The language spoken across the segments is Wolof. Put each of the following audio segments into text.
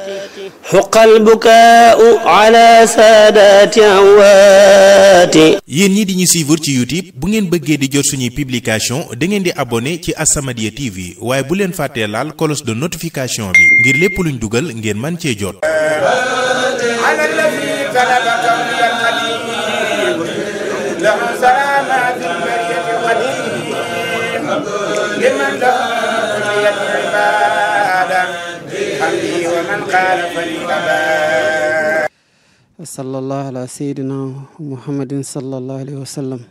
حق البكاء على سادات أموات yéen ñi di ñu suivre ci YouTube bu ngeen bëggee di jot suñuy publication da ngeen di abonné ci As-Samadiyya TV waaye bu leen fàttee laal cloche de notification bi ngir lépp luñ dugal ngeen man cee jot على الذي طلب كوني القديم له سلامات البرية القديم لمن له كلية العبادة حمدي ومن قال فليبا sallallahu ala seydina muhammadin sallallahu alayhi wa sallam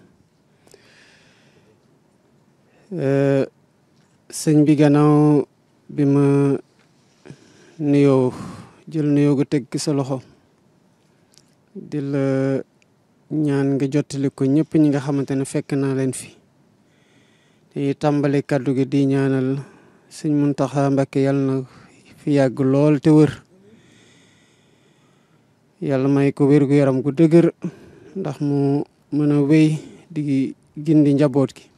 sëñ bi gannaaw bi ma nuyoo jël nuyoo gu teg sa loxo di la ñaan nga jottali ko ñëpp ñi nga xamante ne fekk naa leen fi dañuy tàmbali kàddu gi di ñaanal sëñ Muntaxa Mbakke yàlla na fi yàgg lool te wër yàlla may ko wér gu yaram gu dëgër ndax mu mën a wéy di gindi njaboot gi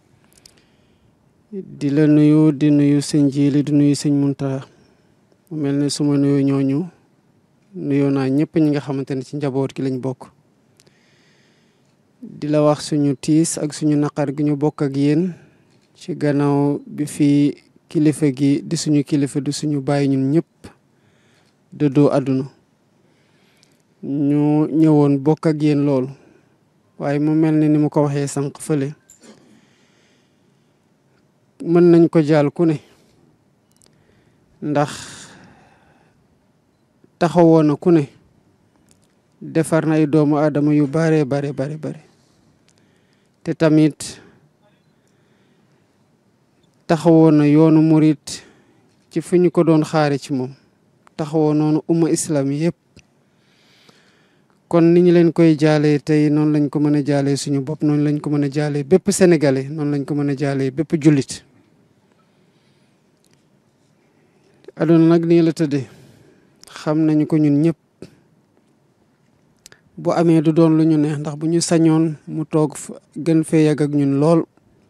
di la nuyu di nuyu sëñ Jili di nuyu sëñ Muntaxa mu mel ne su ma nuyu ñooñu nuyoo naa ñëpp ñi nga xamante ne ci njaboot gi lañ bokk di la wax suñu tiis ak suñu naqar gi ñu bokk ak yéen ci gannaaw bi fi kilifa gi di suñu kilifa di suñu bàyyi ñun ñëpp dëddoo àdduna ñu ñëwoon bokk ak yéen loolu waaye mu mel ni ni mu ko waxee sànq fële mën nañ ko jaal ku ne ndax taxawoon na ku ne defar na ay doomu aadama yu bare bare bare bare te tamit taxawoon na yoonu murit ci fi ñu ko doon xaare ci moom taxawoon noonu umma islam yëpp kon ni ñu leen koy jaalee tey noonu lañ ko mën a jaalee suñu bopp noonu lañ ko mën a jaalee bépp sénégalais noonu lañ ko mën a jaalee bépp jullit aduna nag nii la tëddee xam nañu ko ñun ñëpp bu amee du doon lu ñu neex ndax bu ñu sañoon mu toog gën fee yàgg ak ñun lool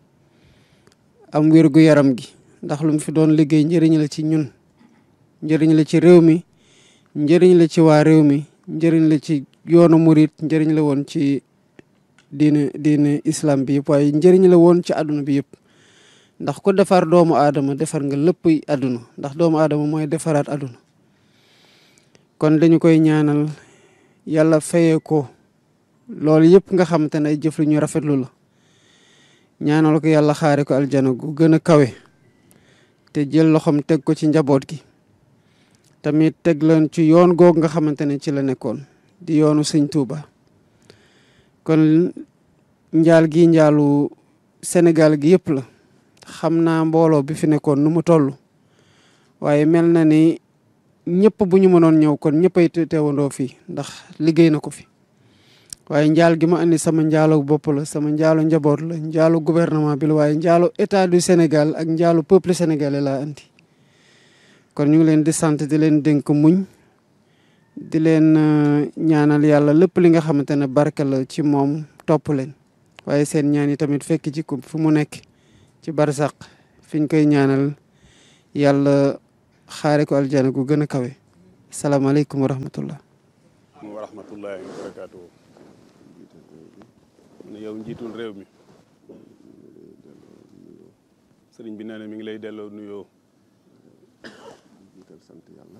am wér gu yaram gi ndax lu mu fi doon liggéey njëriñ la ci ñun njëriñ la ci réew mi njëriñ la ci waa réew mi njëriñ la ci yoonu murit njëriñ la woon ci diine diine islam bi yëpp waaye njëriñ la woon ci àdduna bi yëpp ndax ku defar doomu aadama defar nga lépp àdduna ndax doomu aadama mooy defaraat àdduna kon dañu koy ñaanal yàlla fayee ko loolu yëpp nga xamante ne ay jëf lu ñu rafetlu la ñaanal ko yàlla xaare ko aljana gu gën a kawe te jël loxoom teg ko ci njaboot gi tamit teg leen ci yoon googu nga xamante ne ci la nekkoon di yoonu sëñ Tuuba kon njaal gi njaalu Sénégal gi yëpp la xam naa mbooloo bi fi nekkoon nu mu toll waaye mel na ni ñëpp bu ñu mënoon ñëw kon ñëppay teewandoo fii ndax liggéey na ko fi waaye njaal gi ma andi sama njaalu bopp la sama njaalu njaboot la njaalu gouvernement bi la waaye njaalu état du Sénégal ak njaalu peuple sénégalais laa andi kon ñu ngi leen di sant di leen dénk muñ di leen ñaanal yàlla lépp li nga xamante ne barke la ci moom topp leen waaye seen ñaan yi tamit fekk ci ko fu mu nekk ci barsaq fi ñu koy ñaanal yàlla xaare ko aljana gu gën a kawe salaamaaleykum wa rahmatullah wa rahmatullahi wa barakaatu ne yow njiitul réew mi sëriñ bi nee na mi ngi lay delloo nuyoo